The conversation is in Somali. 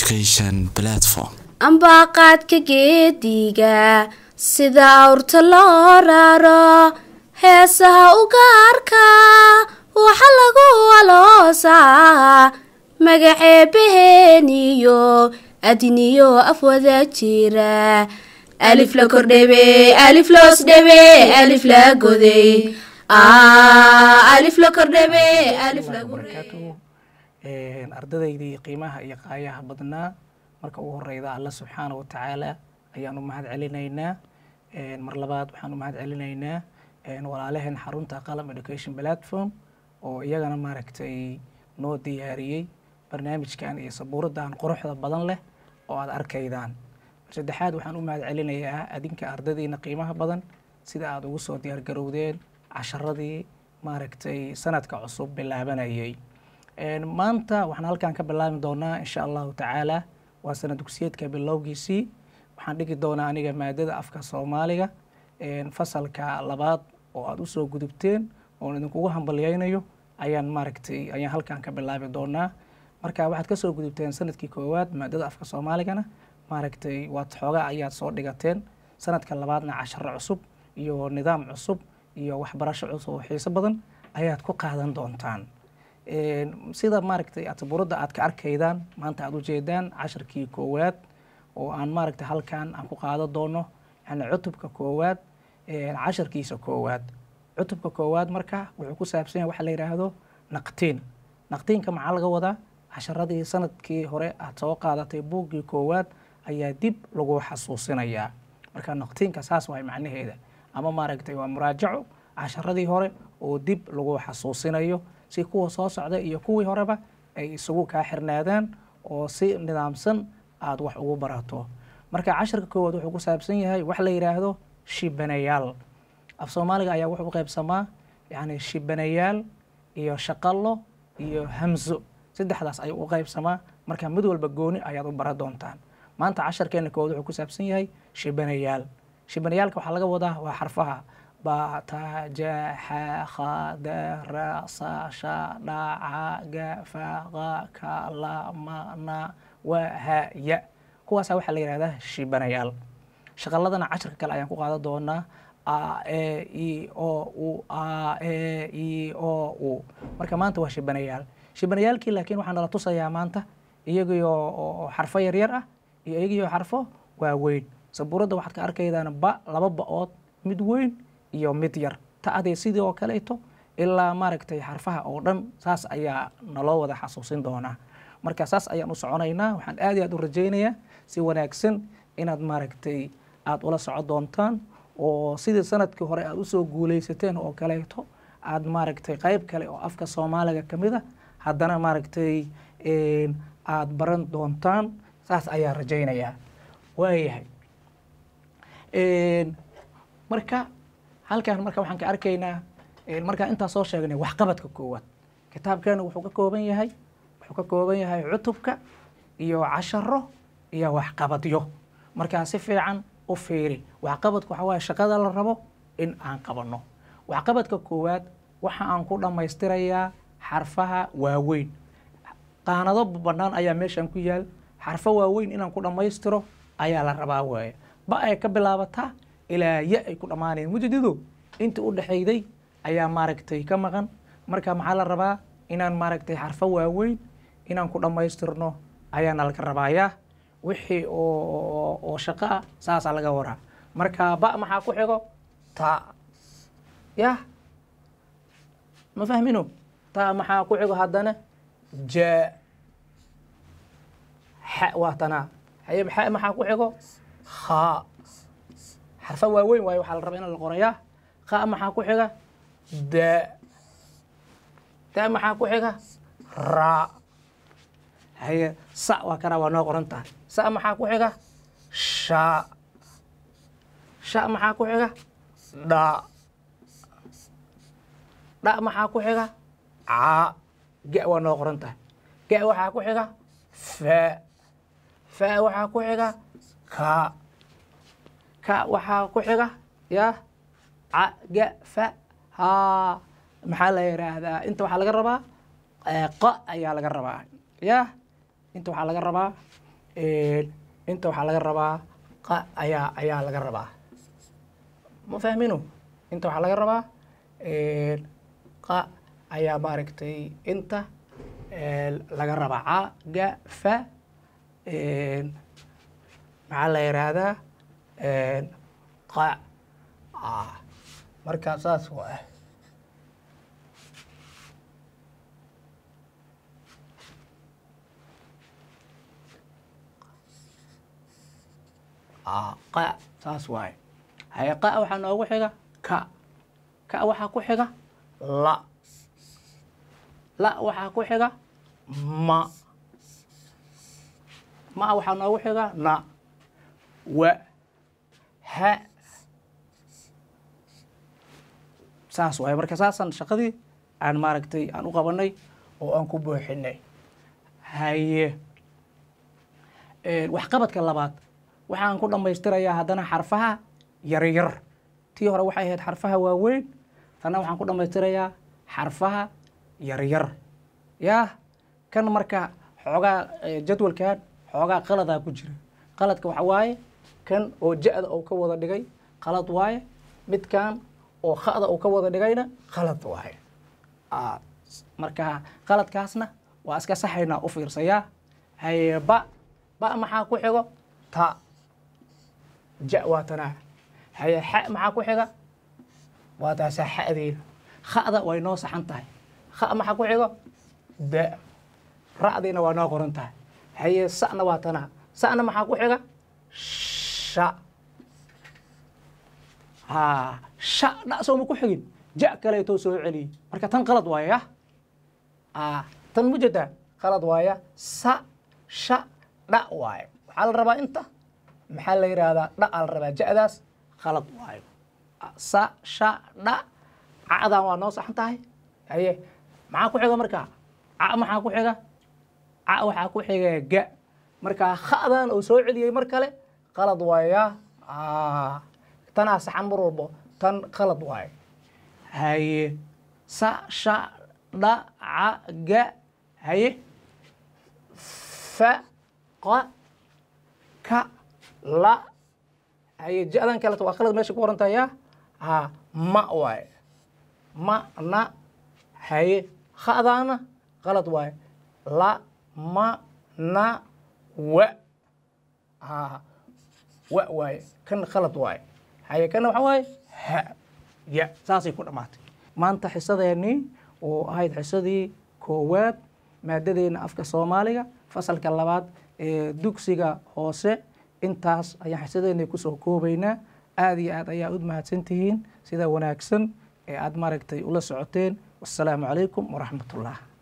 education platform ambaaqaadka geediga sida awrta loo raro heesaha u gaarka waxa lagu aloosaa magaceebaheeniyo adiniyo afwada jira alif la kordhebe alif loos dhebe alif la goday alif la kordhebe alif lagu barakaatuhu ardadaydii qiimaha iyo qaayaha badnaa marka ugu horeyda alla subxaana wa tacaala ayaan u mahad celinaynaa mar labaad waxaan u mahad celinaynaa walaalaheen xarunta qalam education platform oo iyagana maaragtay noo diyaariyey barnaamijkan iyo sabuuradan quruxda badan leh oo aada arkaydaan mar saddexaad waxaan u mahad celinayaa adinka ardadiina qiimaha badan sida aada ugu soo diyaargarowdeen casharadii maaragtay sanadka cusub bilaabanayay maanta waxaan halkan ka bilaabi doonaa insha allahu tacaala waa sanad dugsiyeedka bilowgiisii waxaan dhigi doonaa aniga maadada afka soomaaliga fasalka labaad oo aada usoo gudubteen oon idinkugu hambalyeynayo ayaan maaragtay ayaan halkan ka bilaabi doonaa marka waxaad kasoo gudubteen sanadkii koowaad maadada afka soomaaligana maaragtay waad xoogaa ayaad soo dhigateen sanadka labaadna casharo cusub iyo nidaam cusub iyo waxbarasho cusub oo xiiso badan ayaad ku qaadan doontaan sida maaragtay ataburadda aad ka arkaydaan maanta aada ujeedaan casharkii koowaad oo aan maaragtay halkan aan ku qaadan doono yani cutubka koowaad casharkiisa koowaad cutubka koowaad marka wuxuu ku saabsan yahay waxa la yidhaahdo naqtiin naqtiinka maxaa laga wadaa casharadii sanadkii hore aad soo qaadatay buuggii koowaad ayaa dib lagu xasuusinayaa marka naqtiinka saas waay macnaheeda ama maaragtay waa muraajaco casharadii hore oo dib lagu xasuusinayo si kuwa soo socda iyo kuwii horeba ay isugu kaa xirnaadaan oo si nidaamsan aada wax ugu barato marka casharka koowaad wuxuu ku saabsan yahay wax la yidhaahdo shibanayaal af soomaaliga ayaa wuxuu u qaybsamaa yani shibanayaal iyo shaqallo iyo hamzo saddexdaas ayuu u qaybsamaa marka mid walba gooni ayaad u bara doontaan maanta casharkeena koowaad wuxuu ku saabsan yahay shibanayaal shibanayaalka waxaa laga wadaa waa xarfaha ba ta ja xa kha da ra sa sha dha ca ga fa qa ka la ma na wa ha ya kuwaasa waxaa la yihahdaa shibanayaal shaqaladana casharka kale ayaan ku qaadan doonaa a e i o u a e i o u marka maanta waa shibanayaal shibanayaalkii laakiin waxaa nala tusayaa maanta iyagiyo xarfo yaryar ah iyo iyagiyo xarfo waaweyn sabuuradda waxaad ka arkaydaan ba laba ba-ood mid weyn iyo mid yar ta-adee sidii oo kaleeto ilaa maaragtay xarfaha oo dhan saas ayaa naloo wada xasuusin doonaa marka saas ayaan u soconaynaa waxaan aad iyo aad u rajaynayaa si wanaagsan inaad maaragtay aada ula soco doontaan oo sidii sanadkii hore aada usoo guuleysateen oo kaleeto aada maaragtay qeyb kale oo afka soomaaliga ka mid a haddana maaragtay aada baran doontaan saas ayaa rajaynayaa waayahay marka halkan marka waxaan ka arkaynaa markaan intaa soo sheegnay waxqabadka koowaad kitaabkeena wuxuu ka kooban yahay wuxuu ka kooban yahay cutubka iyo casharo iyo waxqabadyo markaa si fiican u fiiri waxqabadku waxaa waaye shaqada la rabo in aan qabanno waxqabadka koowaad waxa aan ku dhammaystirayaa xarfaha waaweyn qaanado bannaan ayaa meeshan ku yaal xarfo waaweyn inaan ku dhammaystiro ayaa la rabaa waaye ba ay ka bilaabataa ilaa ya ay ku dhammaanayeen mujadido intii u dhexayday ayaa maaragtay ka maqan marka maxaa la rabaa inaan maaragtay xarfo waaweyn inaan ku dhammaystirno ayaana laga rabaayaa wixii oo oo shaqo ah saasaa laga waraa marka ba maxaa ku xigo ta yah ma fahmino ta maxaa ku xigo haddana ja xa waa tanaa haye xa maxaa ku xigo kha xarfa waaweyn waayo waxaa la rabaa in la qorayaa kha maxaa ku xiga da da maxaa ku xiga ra haye sa waa kana waa noo qoran tahay sa maxaa ku xiga sha sha maxaa ku xiga dha dha maxaa ku xiga ca ga waa noo qoran tahay ga waxaa ku xiga fa fa waxaa ku xiga ka ka waxaa ku xiga ya ca ga fa ha maxaa la yidhaahdaa inta waxaa laga rabaa qa ayaa laga rabaa ya inta waxaa laga rabaa inta waxaa laga rabaa qa ayaa ayaa laga rabaa ma fahmino inta waxaa laga rabaa qa ayaa maaragtay inta laga rabaa ca ga fa maxaa la yihahdaa qa marka saas waa qa saas waaye haye qa waxaa noogu xiga ka ka waxaa ku xiga la la waxaa ku xiga ma ma waxaa noogu xiga na wa ha saas waaye marka saasaan shaqadii aan maaragtay aan u qabanay oo aan ku buuxinay haye waxqabadka labaad waxaan ku dhammaystirayaa haddana xarfaha yaryar tii hore waxay ahayd xarfaha waaweyn tanna waxaan ku dhammaystirayaa xarfaha yaryar yaa kan marka xoogaa jadwalkan xoogaa qaladaa ku jira qaladka waxa waaye kan oo ja-da uu ka wada dhigay qalad waaye midkan oo khada uu ka wada dhigayna qalad waaye marka qaladkaasna waa iska saxaynaa u fiirsayaa haye ba ba maxaa ku xigo ta ja waa tanaa haye xa maxaa ku xiga waa taasaa xa'deena kha'da way noo saxan tahay kha maxaa ku xigo da ra'diina waa noo qoran tahay haye sa'na waa tanaa sa'na maxaa ku xiga sha ha sha dha sooma ku xigin ja kaleetoo soo celiyey marka tan qalad waaya ah tan mujedaa qalad waaya sa sha dha waaye waxaa la rabaa inta maxaa la yidhaahdaa dha aa la rabaa ja-daas qalad waayo sa sha dha cadan waa noo saxan tahay haye maxaa ku xiga markaa ca maxaa ku xiga ca waxaa ku xiga ga markaa kha'dan uu soo celiyey mar kale qalad waaya tanaa saxan mar walbo tan qalad waayo haye sa sha dha ca ga haye fa qa ka la haye ja-dan kaleto waa qalad meesha ku qorantaya ha ma waaye ma na haye kha'daana qalad waaye la ma na wa ha wa waaye kan qalad waaye haye kana waxa waaye ha ya saasay ku dhammaatay maanta xisadeennii oo ahayd xisadii koowaad maadadeena afka soomaaliga fasalka labaad ee dugsiga hoose intaas ayaan xisadeennii kusoo koobaynaa aada iyo aad ayaa ud mahadsantihiin sida wanaagsan ee aada maaragtay ula socoteen wassalaamu calaykum waraxmat ullah